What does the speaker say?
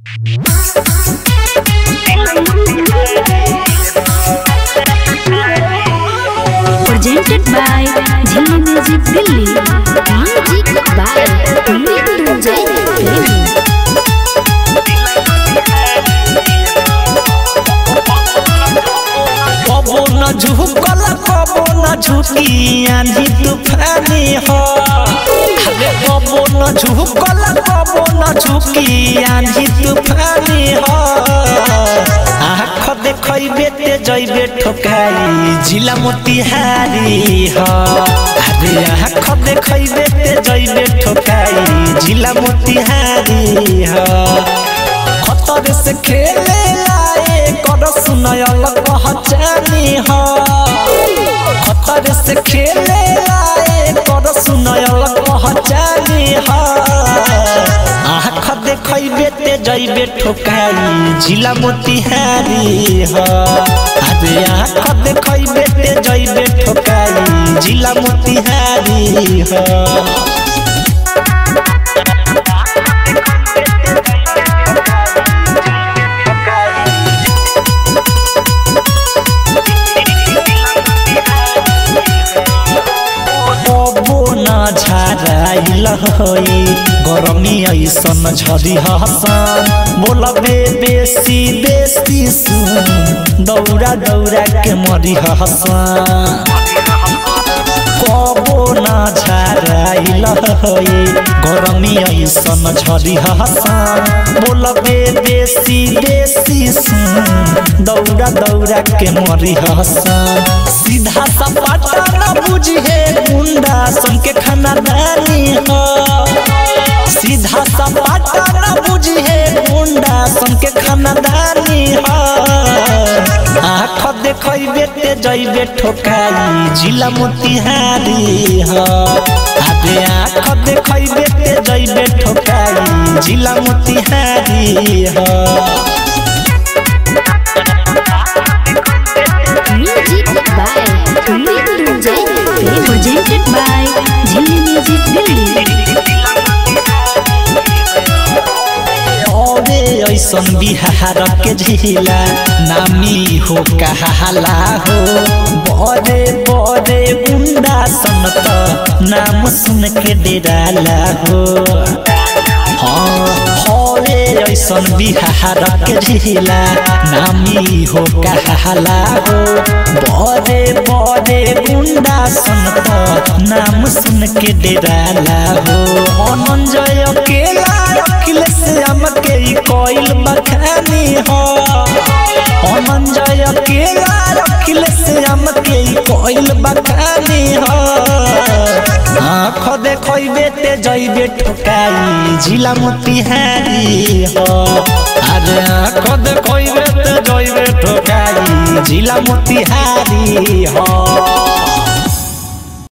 presented by Jhili Music Delhi. Music by Mrityunjay Premi. कबो न झुकल कबो न झुकी आंधी तूफानी हो अरे कबो न झुकल कबो न झुकी आंधी तूफानी हो आँख देखैबे ते जैबे ठोकाई जिला मोतिहारी हो अरे आँख देखैबे ते जैबे ठोकाई जिला मोतिहारी हो खतर से खेले लाए कर सुनयल पहचानी हो खतर से खेले लाए कर सुनयल पहचानी हो आँख देखैबे ते जैबे ठोकाई जिला मोतिहारी हो अरे आँख देखैबे ते जैबे ठोकाई जिला मोतिहारी हो कबो न झाराइल होई गरमी ऐसन झरी हसन बोलबे बेसी बेसी सुन दौड़ा दौड़ा के मरी हसन कबो न झाराइल होई गरमी ऐसन झरी हसन बोलबे बेसी बेसी सुन दौड़ा दौड़ा के मरी हसन सीधा सपाटा न बुझे गुंडा सन के खाना दानी हो सीधा सपाटा न बुझे गुंडा सन के खाना दानी हो आँख देखैबे ते जैबे ठोकाई जिला मोतिहारी हो अरे आँख देखैबे ते जैबे ठोकाई जिला मोतिहारी हो Music by Mrityunjay Premi. Presented by Jhili Music Delhi. औरे ऐसन बिहार के झिला नामी हो कहाला हो बड़े बड़े गुंडा सन त नाम सुन के डेराला हो हाँ हरे ऐसन बिहार के झिला नामी हो कहाला हो बड़े बड़े गुंडा सन त नाम सुन के डेराला हो अनंजय अकेला अखिलेश हम के ई कोइल बखानी हो अनंजय अकेला अखिलेश हम के ई कोइल बखानी हो आँख देखैबे ते जैबे ठोकाई जिला मोतिहारी हो अरे आँख देखैबे ते जैबे ठोकाई जिला मोतिहारी हो